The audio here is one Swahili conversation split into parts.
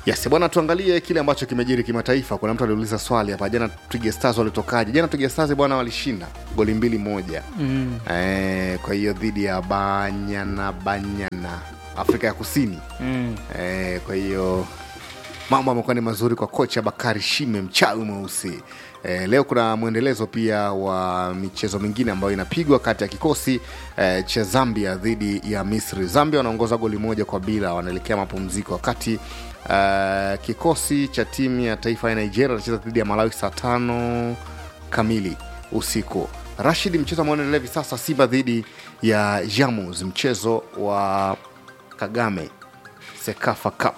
Yes, bwana tuangalie kile ambacho kimejiri kimataifa. Kuna mtu aliuliza swali hapa jana, Twiga Stars walitokaje? Jana Twiga Stars bwana walishinda goli mbili moja Mm. eh, kwa hiyo dhidi ya Banyana Banyana Afrika ya Kusini Mm. eh, kwa hiyo mambo amekuwa ni mazuri kwa kocha Bakari Shime mchawi mweusi. Eh, leo kuna mwendelezo pia wa michezo mingine ambayo inapigwa kati ya kikosi eh, cha Zambia dhidi ya Misri. Zambia wanaongoza goli moja kwa bila, wanaelekea mapumziko, wakati eh, kikosi cha timu ya taifa ya Nigeria wanacheza dhidi ya Malawi saa tano kamili usiku. Rashid, mchezo ambao unaendelea hivi sasa, Simba dhidi ya Jamus, mchezo wa Kagame Sekafa Cup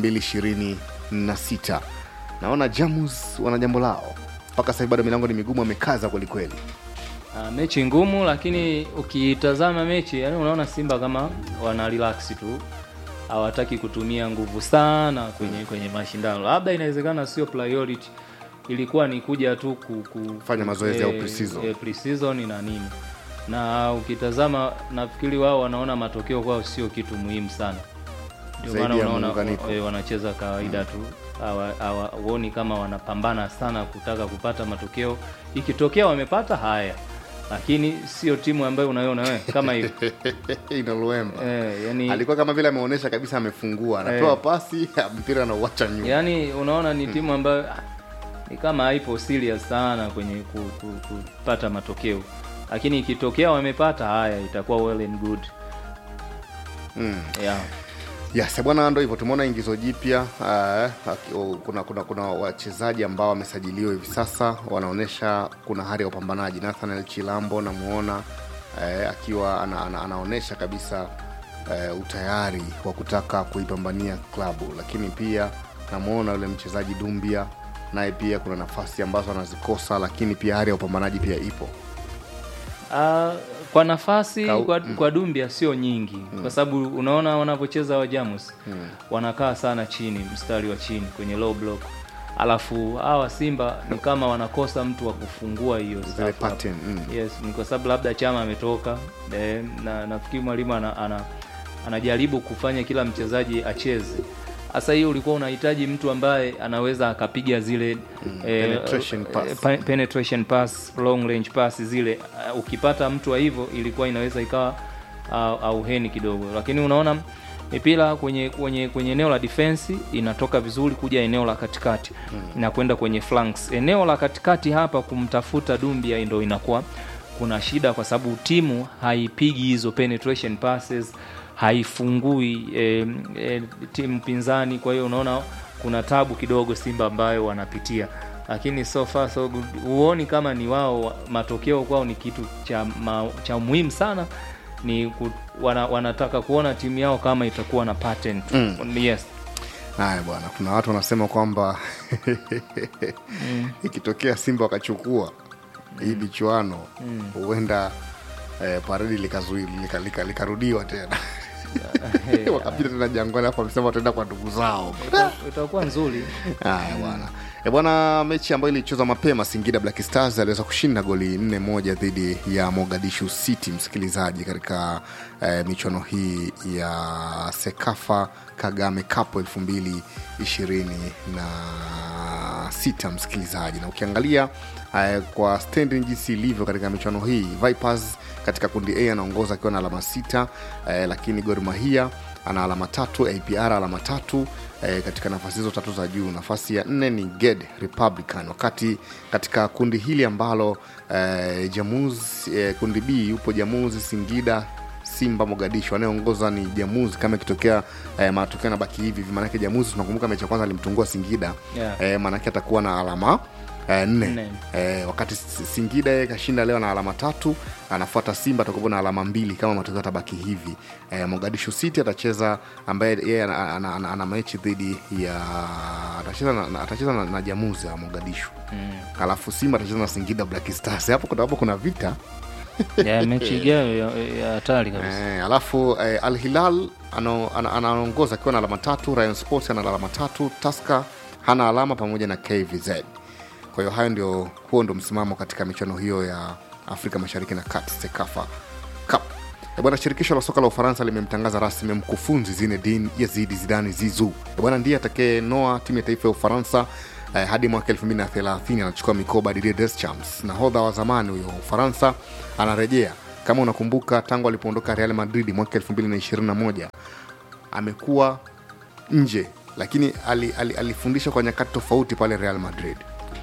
2026. Naona Jamus wana jambo lao mpaka sasa hivi bado milango ni migumu, amekaza kwelikweli. Ah, mechi ngumu lakini ukitazama mechi yani unaona Simba kama wana relax tu hawataki kutumia nguvu sana kwenye kwenye mashindano labda inawezekana sio priority ilikuwa ni kuja tu ku, ku, Fanya mazoezi au eh, pre-season. eh, pre-season na nini na ukitazama nafikiri wao wanaona matokeo kwao sio kitu muhimu sana ndio Zaidi maana ya unaona muunganiko. eh, wanacheza kawaida tu hawa- hawa- huoni kama wanapambana sana kutaka kupata matokeo ikitokea wamepata haya lakini sio timu ambayo unaiona wewe kama hiyo Ina Luemba eh, yani, alikuwa kama vile ameonyesha kabisa amefungua, anapewa pasi mpira anauacha nyuma. yani unaona ni timu ambayo ah, ni kama haipo serious sana kwenye ku, ku, kupata matokeo lakini ikitokea wamepata haya itakuwa well and good Mm. yeah. Yes, bwana, ndo hivyo tumeona ingizo jipya uh, kuna, kuna, kuna wachezaji ambao wamesajiliwa hivi sasa wanaonyesha kuna hali ya upambanaji. Nathaniel Chilambo namuona uh, akiwa ana, ana, anaonyesha kabisa uh, utayari wa kutaka kuipambania klabu, lakini pia namuona yule mchezaji Dumbia naye pia kuna nafasi ambazo anazikosa, lakini pia hali ya upambanaji pia ipo. Ah, kwa nafasi Kau- kwa, kwa Dumbia sio nyingi kwa sababu unaona wanavyocheza wa Jamus wanakaa sana chini mstari wa chini kwenye low block alafu hawa Simba ni kama wanakosa mtu wa kufungua hiyo Zile staff hapo. pattern, mm. yes ni kwa sababu labda Chama ametoka eh, na nafikiri mwalimu ana, ana, anajaribu kufanya kila mchezaji acheze sasa hiyo ulikuwa unahitaji mtu ambaye anaweza akapiga zile penetration pass. eh, pa- penetration pass long range pass zile uh, ukipata mtu wa hivyo ilikuwa inaweza ikawa uh, auheni kidogo lakini unaona mipira kwenye kwenye kwenye eneo la defense inatoka vizuri kuja eneo la katikati na kwenda kwenye flanks eneo la katikati hapa kumtafuta Dumbia ndo inakuwa kuna shida kwa sababu timu haipigi hizo penetration passes haifungui eh, eh, timu pinzani kwa hiyo unaona kuna tabu kidogo Simba ambayo wanapitia lakini so far so good huoni kama ni wao matokeo kwao ni kitu cha, ma, cha muhimu sana ni ku, wana, wanataka kuona timu yao kama itakuwa na pattern mm. yes Haya bwana, kuna watu wanasema kwamba ikitokea Simba wakachukua hii michuano huenda eh, paredi likazuili lika, lika, likarudiwa tena wakapita tena Jangwani, hapo wamesema wataenda kwa ndugu zao. Ita- itakuwa nzuri Haya bwana e bwana, mechi ambayo ilichezwa mapema, Singida Black Stars aliweza kushinda goli nne moja dhidi ya Mogadishu City, msikilizaji, katika eh, michuano hii ya Sekafa Kagame Cup elfu mbili ishirini na sita msikilizaji, na ukiangalia eh, kwa standing jinsi ilivyo katika michuano hii, Vipers katika kundi A anaongoza akiwa na alama sita eh, lakini Gor Mahia ana alama tatu, APR alama tatu eh, katika nafasi hizo tatu za juu. Nafasi ya nne ni Ged Republican, wakati katika kundi hili ambalo eh, Jamuz eh, kundi B yupo Jamuzi, Singida Simba Mogadishu. Anayeongoza ni Jamuzi. Kama ikitokea eh, matokeo yanabaki hivi hivi, maanake Jamuzi tunakumbuka mechi ya kwanza alimtungua Singida Yeah. eh, maanake atakuwa na alama eh, nne Nne. eh, wakati S- Singida yeye kashinda leo na alama tatu, anafuata Simba atakuwa na alama mbili kama matokeo yatabaki hivi. Eh, Mogadishu City atacheza ambaye yeye ana, ana, ana, ana mechi dhidi ya atacheza na, na- atacheza na, na Jamuzi ya Mogadishu mm. alafu Simba atacheza na Singida Black Stars. Hapo kuna, hapo kuna vita ya mechi ijayo ya- ya hatari kabisa Eh, alafu eh, Al Hilal ano- ana- anaongoza akiwa na alama tatu, Rayon Sports ana alama tatu, Tusker hana alama pamoja na KVZ. Kwa hiyo hayo ndio, huo ndio msimamo katika michuano hiyo ya Afrika Mashariki na Kati, Sekafa Cup. E bwana, shirikisho la soka la Ufaransa limemtangaza rasmi mkufunzi Zinedine Yazidi Zidane Zizou. E bwana, ndiye atakayenoa timu ya taifa ya Ufaransa eh, hadi mwaka 2030 anachukua mikoba Didier Deschamps. Nahodha wa zamani huyo wa Ufaransa anarejea. Kama unakumbuka, tangu alipoondoka Real Madrid mwaka 2021 amekuwa nje, lakini ali, ali, alifundisha kwa nyakati tofauti pale Real Madrid.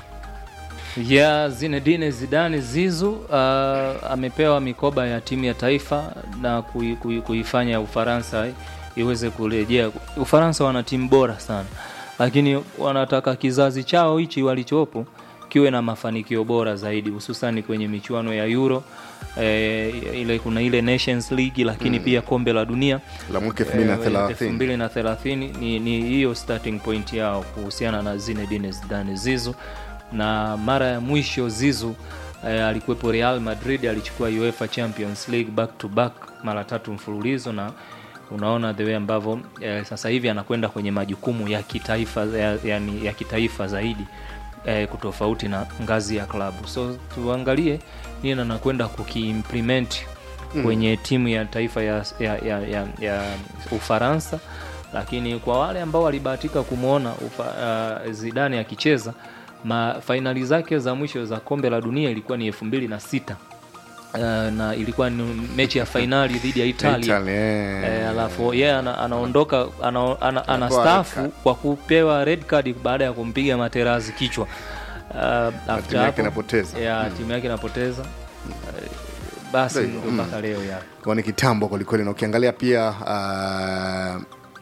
ya Zinedine Zidane Zizu uh, amepewa mikoba ya timu ya taifa na kui, kui, kuifanya Ufaransa iweze kurejea. Ufaransa wana timu bora sana, lakini wanataka kizazi chao hichi walichopo kiwe na mafanikio bora zaidi, hususani kwenye michuano ya Euro eh, ile kuna ile Nations League, lakini pia kombe la dunia La mwaka Eh, 2030 2030 ni ni hiyo starting point yao kuhusiana na Zinedine Zidane Zizu, na mara ya mwisho Zizu eh, alikuwepo Real Madrid, alichukua UEFA Champions League back to back mara tatu mfululizo, na unaona the way ambavyo eh, sasa hivi anakwenda kwenye majukumu ya kitaifa ya, yani ya kitaifa zaidi eh, kutofauti na ngazi ya klabu. So tuangalie nini anakwenda kukiimplement kwenye timu ya taifa ya, ya, ya, ya, ya Ufaransa, lakini kwa wale ambao walibahatika kumwona uh, Zidane akicheza ma fainali zake za mwisho za kombe la dunia ilikuwa ni elfu mbili na sita uh, na ilikuwa ni mechi ya fainali dhidi ya Italia. Italy, eh. Eh, alafu yeye ana, anaondoka ana, ana, ana Anapewa staafu red card. kwa kupewa red card baada ya kumpiga Materazzi kichwa. Uh, after timu yake hapo- inapoteza. ya timu yake inapoteza Eh, basi Ndio, ndo mpaka leo ya kwa ni kitambo kwelikweli, na ukiangalia pia uh,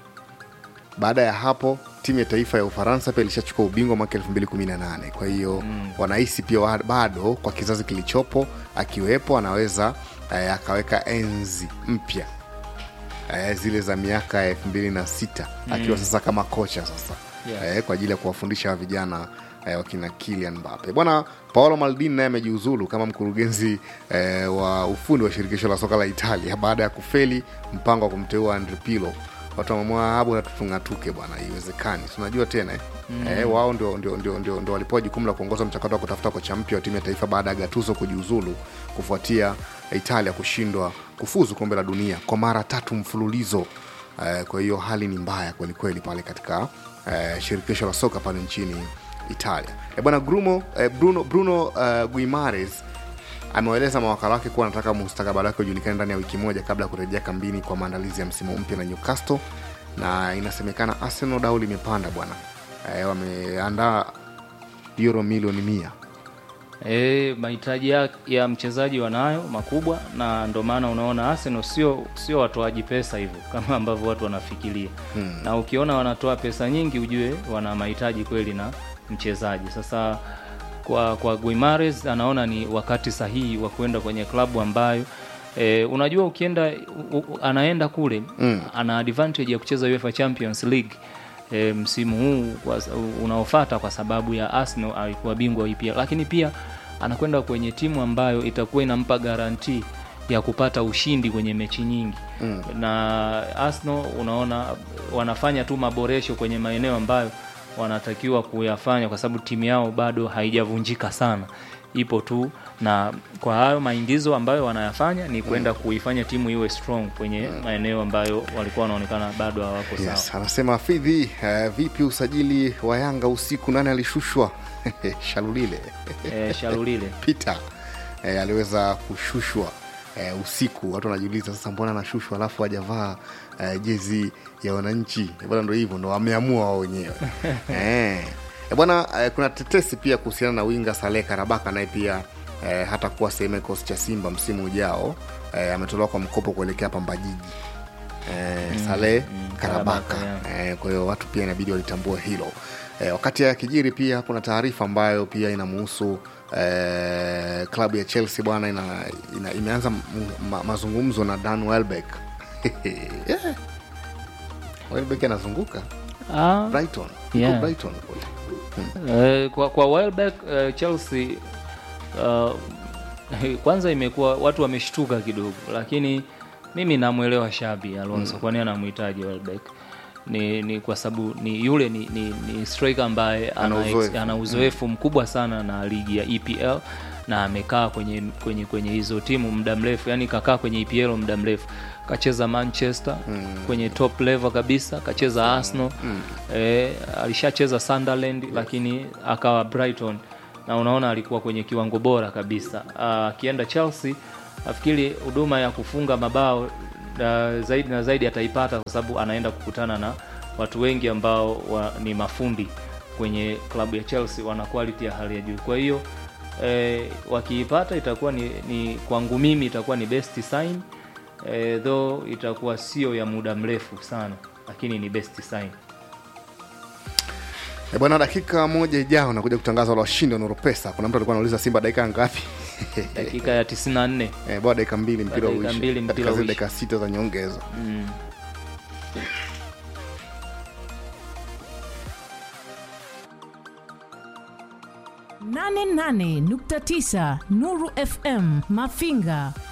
baada ya hapo timu ya taifa ya Ufaransa pia ilishachukua ubingwa mwaka 2018 kwa hiyo mm. wanahisi pia wa- bado kwa kizazi kilichopo akiwepo anaweza eh, akaweka enzi mpya eh, zile za miaka ya 2006 akiwa sasa kama kocha sasa Yeah. eh, kwa ajili ya kuwafundisha hawa vijana eh, wakina Kylian Mbappe. Bwana Paolo Maldini naye amejiuzulu kama mkurugenzi eh, wa ufundi wa shirikisho la soka la Italia baada ya kufeli mpango wa kumteua Andre Pirlo. Watu wamemwaa hapo natutungatuke bwana, iwezekani. Tunajua tena eh? Eh, wao ndio, ndio, ndio, ndio, ndio walipewa jukumu la kuongoza mchakato wa kutafuta kocha mpya wa timu ya taifa baada ya Gattuso kujiuzulu kufuatia Italia kushindwa kufuzu kombe la dunia kwa mara tatu mfululizo. Eh, kwa hiyo hali ni mbaya kwelikweli pale katika eh, shirikisho la soka pale nchini Italia. Eh, bwana Bruno, eh, Bruno, Bruno eh, Guimares amewaeleza mawakala wake kuwa anataka mustakabali wake ujulikane ndani ya wiki moja kabla ya kurejea kambini kwa maandalizi ya msimu mpya na Newcastle, na inasemekana Arsenal dau limepanda bwana. Eh, wameandaa euro milioni mia E, mahitaji ya, ya mchezaji wanayo makubwa, na ndo maana unaona Arsenal sio sio watoaji pesa hivyo kama ambavyo watu wanafikiria hmm. Na ukiona wanatoa pesa nyingi, ujue wana mahitaji kweli na mchezaji. Sasa kwa kwa Guimares anaona ni wakati sahihi wa kwenda kwenye klabu ambayo e, unajua ukienda u, u, anaenda kule mm. ana advantage ya kucheza UEFA Champions League e, msimu huu kwa- unaofuata kwa sababu ya Arsenal alikuwa bingwa wa EPL, lakini pia anakwenda kwenye timu ambayo itakuwa inampa garanti ya kupata ushindi kwenye mechi nyingi mm. na Arsenal unaona wanafanya tu maboresho kwenye maeneo ambayo wanatakiwa kuyafanya kwa sababu timu yao bado haijavunjika sana ipo tu na kwa hayo maingizo ambayo wanayafanya ni kwenda kuifanya timu iwe strong kwenye maeneo ambayo walikuwa wanaonekana bado hawako sawa Yes, anasema Fidhi, eh, vipi usajili wa Yanga usiku, nani alishushwa? Shalulile e, Shalulile Peter eh, aliweza kushushwa eh, usiku. Watu wanajiuliza sasa, mbona anashushwa alafu hajavaa eh, jezi ya wananchi? Eh, Bwana, ndo hivyo ndo wameamua wao wenyewe eh. Eh, bwana eh, kuna tetesi pia kuhusiana na winga Saleh Karabaka, naye pia eh, hata kuwa sehemu ya kikosi cha Simba msimu ujao eh, ametolewa kwa mkopo kuelekea Pamba Jiji eh, Saleh Karabaka, Karabaka, eh, kwa hiyo watu pia inabidi walitambua hilo eh, wakati ya kijiri pia kuna taarifa ambayo pia inamuhusu eh, klabu ya Chelsea bwana ina, ina, imeanza m- ma, mazungumzo na Dan Welbeck yeah. Welbeck anazunguka ah, Brighton Yuko Yeah. Brighton kule. Eh, kwa, kwa Welbeck eh, Chelsea uh, kwanza imekuwa watu wameshtuka kidogo, lakini mimi namwelewa Shabi Alonso mm. kwani anamhitaji Welbeck ni, ni kwa sababu ni yule ni, ni, ni striker ambaye Ana ana, ex- uzoefu. ana uzoefu mkubwa sana na ligi ya EPL na amekaa kwenye kwenye kwenye hizo timu muda mrefu yani kakaa kwenye EPL muda mrefu kacheza Manchester mm. kwenye top level kabisa kacheza Arsenal mm. eh, alishacheza Sunderland lakini akawa Brighton na unaona alikuwa kwenye kiwango bora kabisa akienda Chelsea nafikiri huduma ya kufunga mabao uh, zaidi na zaidi ataipata kwa sababu anaenda kukutana na watu wengi ambao wa, ni mafundi kwenye klabu ya Chelsea wana quality ya hali ya juu. Kwa hiyo eh, wakiipata itakuwa ni, ni kwangu mimi itakuwa ni best sign eh, though itakuwa sio ya muda mrefu sana, lakini ni best sign. E bwana, dakika moja ijao nakuja kutangaza wale washindi wa Nuru Pesa. Kuna mtu alikuwa anauliza Simba dakika ngapi? Dakika ya 94 Eh, bwana dakika mbili mpira Dakika uishe. mbili mpira Katika zile uishe. dakika sita za nyongeza. mm. nane nane nukta tisa Nuru FM Mafinga